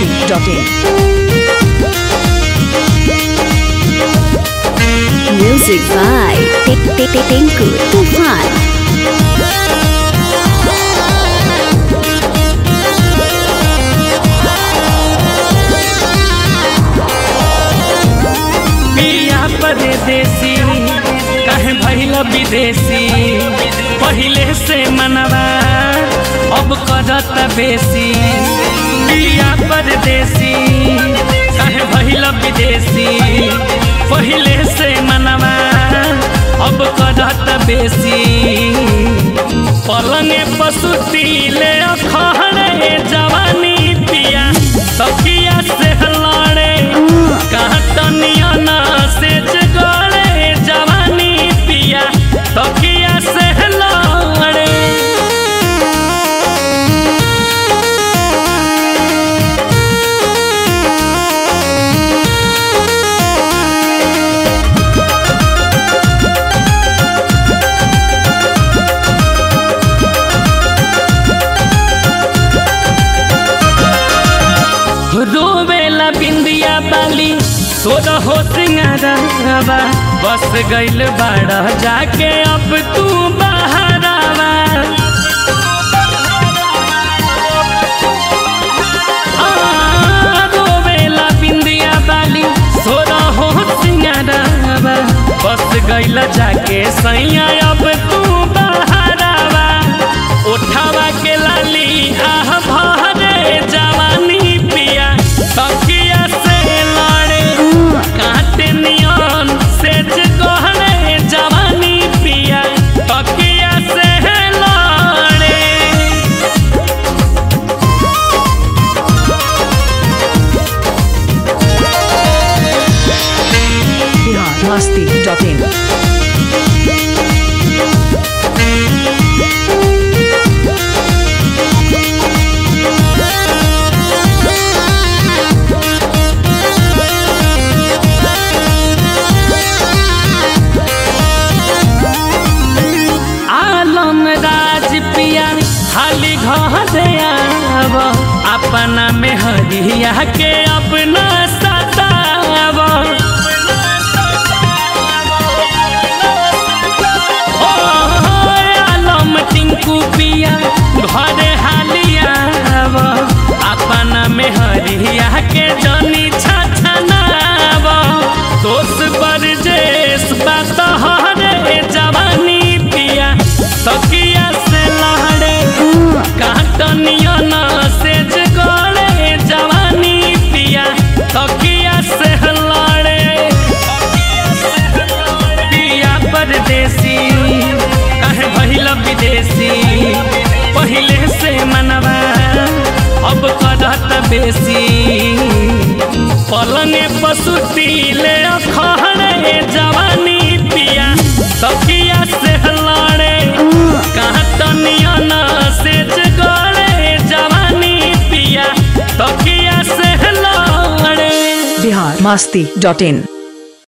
biharmasti.in Music by Tinku Tufan. पिया परदेसी कहे भैल विदेशी पहिले से मनवा अब करत बेसी पिया परदेसी कहे भैल विदेशी पहिले से मनवा अब करत बेसी पलंगे पसुती ले अखड़े जवानी पिया तकिया से लड़े कहतनिया ना से जगड़े जवानी पिया तकिया से लड़े रोवेला बिंदिया बाली सोदा हो सिंगारावा बस गइल बाड़ा जाके अब तू बहरावा आ, रोवेला बिंदिया बाली सोदा हो सिंगारावा बस गइल जाके सैया अब तू बहरावा उठावा के लाली आह भरे जवानी पिया तकिया से लड़े काटे नियन से गहरे जवानी पिया तकिया से लड़े biharmasti.in आलम राज पिया हाली घरे आव अपना में हरिया के अपना सताव ओ, आलम टिंकू पिया घरे हाली आव अपना में हरिया के जनी छछनाव दोष बरजेस बात हरे जवानी पिया तकिया से लहड़े काटनिया ना से जगड़े जवानी पिया तकिया से लड़े पिया परदेसी कहे भइल विदेशी पहिले से मनवा अब करत बेसी पलंगे पसुती ले अखड़े जवानी पिया तकिया से लड़े कहतनिया ना से जगड़े जवानी पिया तकिया से लड़े biharmasti.in